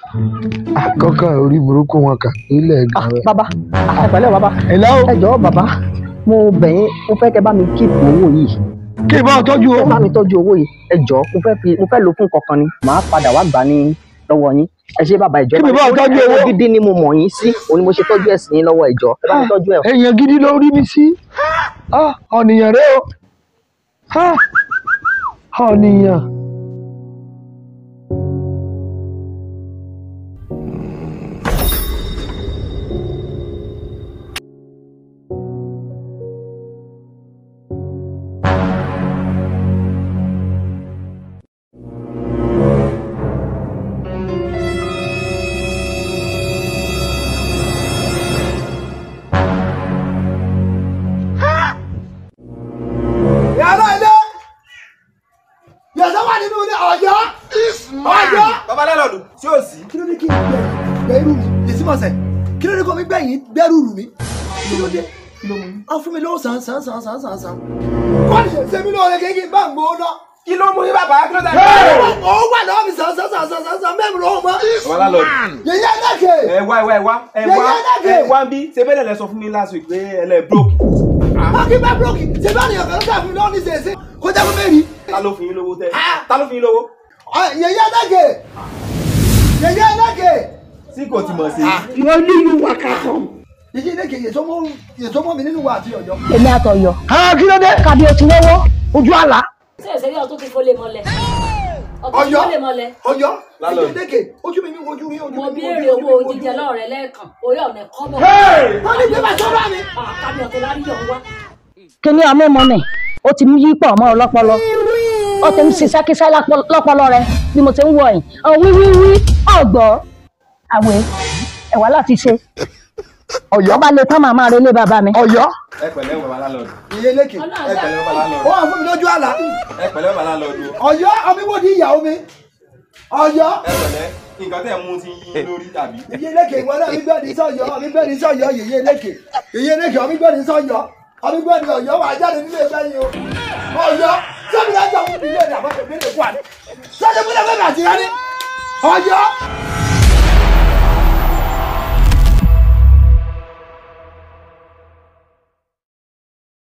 àkọ́kọ́ orí burúkú wọn kà ilẹ̀ Ah, gan rẹ̀. bàbá ẹ pẹ̀lẹ́ o bàbá ẹ̀lá o ẹ jọ̀ọ́ bàbá mo bẹ̀ yín mo fẹ́ kẹ́ bá mi kíìpù owó yìí kí n bá ọ tọ́jú o. ẹ bá mi tọ́jú owó yìí ẹ jọ̀ọ́ mo fẹ́ fi mo fẹ́ lò fún kankan ni màá padà wá gbà ní lọ́wọ́ yín ẹ ṣe bàbá ìjọ Kí mi bá ọ tọ́jú owó? gidi ni mo mọ̀ yín sí òun ni mo ṣe tọ́jú ẹ̀sìn yín lọ́wọ́ ìjọ ẹ bá mi tọ́jú ẹ̀ èèyàn gidi ló rí mi sí. Ah, ọ̀nìyàn rẹ o. Ah, ọ̀nìyàn. yàrá ilé yàtọ̀ wà nínú ilé ọ̀yọ́ ọ̀yọ́. bàbá lálọ́ọ̀dù tí ó sí. kí ló dé kí n gbẹ gbẹrù mi yèsí mọ̀sẹ̀ kí ló dé kó mi gbẹ̀yìn gbẹrù rù mí kí ló dé a fún mi lọ́wọ́ sàn sàn sàn sàn sàn sàn. wọ́n ṣe ṣe mí lóore kéèké bá ń gbóná. kí ló mú yín bàbá kí ló dé. ó wà lọ́wọ́ mi sàn sàn sàn sàn sàn sàn mẹ́rin lọ́wọ́ mọ́. bàbá lálọ́ọ̀dù. yèyé ẹ̀dẹ́kẹ̀. ẹ wá ẹ wá ẹ wá ẹ Yẹyẹ wá dákẹ́. ẹ wá ń bí ṣe bẹ́ẹ̀ lẹ sọ fún mi last week pé ẹ lẹ broke. Mákì bá búrọ́kì ṣe bá nìyàn kan sáà fún mi lọ́wọ́ ní sèse kó jẹ́ kó mẹ́rin. ta ló fún yín lówó tẹ ta ló fún yín lówó. yèyé ẹ̀dẹ́kẹ̀ yèyé ẹ̀dẹ́kẹ̀. tí kò ti mọ̀ sí. wọ́n ní ìlú wa ká kàn. yèyé ẹ̀dẹ́kẹ̀ yèsọ́mọ́ mi nínú wa àti ọ̀yọ́. èmi àtọ̀yọ̀ Ah, kí ló dé. kàbí o ti wọ́wọ́ ojú àlá ṣé ìṣẹ́rí ọtún ti fọlé mọ́lẹ̀ ọtún ti ọ̀yọ́ fọlé mọ́lẹ̀ ọ̀yọ́ Lálọ́. yèyé ẹ̀dẹ́kẹ̀ ojú mi ní ojú mi ojú mi. mo béèrè owó jíjẹ lọ́rẹ̀ lẹ́ẹ̀kan orí ọ̀nà ẹ̀kọ́ bọ̀ wọ́n ní bíbá sọ́ra mi. àkàbí ọ̀tún lárí yọ̀ ń wá kíní amẹ́mọ́ nì ó ti mú yí pọ̀ mọ́ ọ lọ́pọlọ ó ti ń ṣiṣẹ́ kíṣẹ́ lápọ- lọ́pọlọ rẹ bí mo ti ń wọ ẹ̀yìn ọ wí wí wí ọ̀gbọ́ àwẹ̀ ẹ̀wà láti ṣe ọ̀yọ́ ọba lè tán màmá rẹ lé bàbá mi. ọ̀yọ́. ẹ pẹ̀lẹ́ bàbá lálọ́ọ̀dù. yèyé ẹ̀dẹ́kẹ̀ ọlọ́run ẹ ṣe pẹ̀lẹ́ bàbá ó lálọ́ọ̀dù. wà fún mi lójú àlá. ẹ pẹ̀lẹ́ bàbá lálọ́ọ̀dù. ọ̀yọ́ ọmọ ìwọ́de ìyàwó mi ọ̀yọ́ ẹ pẹ̀lẹ́ nǹkan tẹ̀ mú ti yín lórí tàbí. yèyé ẹ̀dẹ́kẹ̀ ìwọ náà mi gbẹ́ni sọ̀yọ́ mi gbẹ́ni sọ̀yọ́ yèyé ẹ̀dẹ́kẹ̀ yèyé ẹ̀dẹ́kẹ̀ ọmọ gbẹ́ni sọ̀yọ́ ọmọ gbẹ́ni ọ̀yọ́ wà jáde nílé ẹgbẹ́ yìí o ọ̀yọ́ sọ́mi náà jọ fún mi ilé ìdàgbàsókè mi lè kú àná sọ́mi náà fẹ́ bàtì rẹ ní ọ̀yọ́